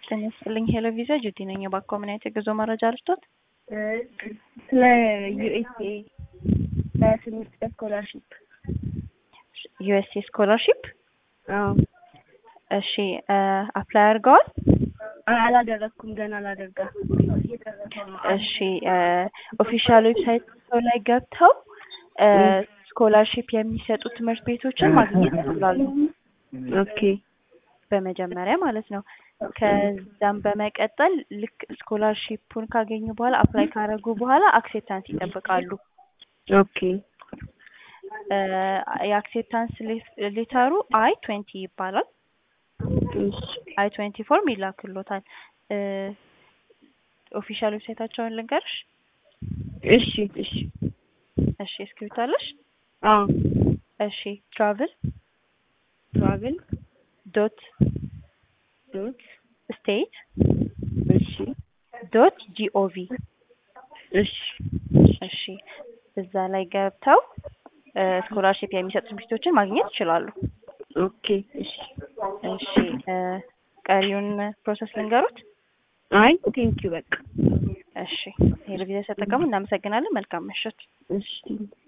ጤና ይስጥልኝ ሄሎ ቪዛ ጁቲ ነኝ። እባክዎ ምን አይነት የጉዞ መረጃ ልስጦት? ስለ ዩኤስኤ በትምህርት በስኮላርሽፕ ዩኤስኤ ስኮላርሺፕ አዎ እሺ አፕላይ አድርገዋል? አላደረግኩም ገና አላደርጋ እሺ ኦፊሻል ዌብሳይት ላይ ገብተው ስኮላርሺፕ የሚሰጡ ትምህርት ቤቶችን ማግኘት ይችላሉ። ኦኬ በመጀመሪያ ማለት ነው። ከዛም በመቀጠል ልክ ስኮላርሺፑን ካገኙ በኋላ አፕላይ ካደረጉ በኋላ አክሴፕታንስ ይጠብቃሉ። ኦኬ የአክሴፕታንስ ሌተሩ አይ ትዌንቲ ይባላል። አይ ትዌንቲ ፎርም ይላክሎታል። ኦፊሻል ዌብሳይታቸውን ልንገርሽ? እሺ እሺ እሺ እስክሪብቶ አለሽ? አዎ እሺ ትራቭል ትራቭል ዶት ዶት ስቴት እሺ ዶት ጂኦቪ እሺ እሺ እዛ ላይ ገብተው ስኮላርሺፕ የሚሰጡ ትምህርቶችን ማግኘት ይችላሉ። ኦኬ እሺ እሺ ቀሪውን ፕሮሰስ ልንገሩት? አይ ቴንኪው በቃ እሺ ሄሎ ቪዛ ተጠቀሙ። እናመሰግናለን። መልካም ምሽት። እሺ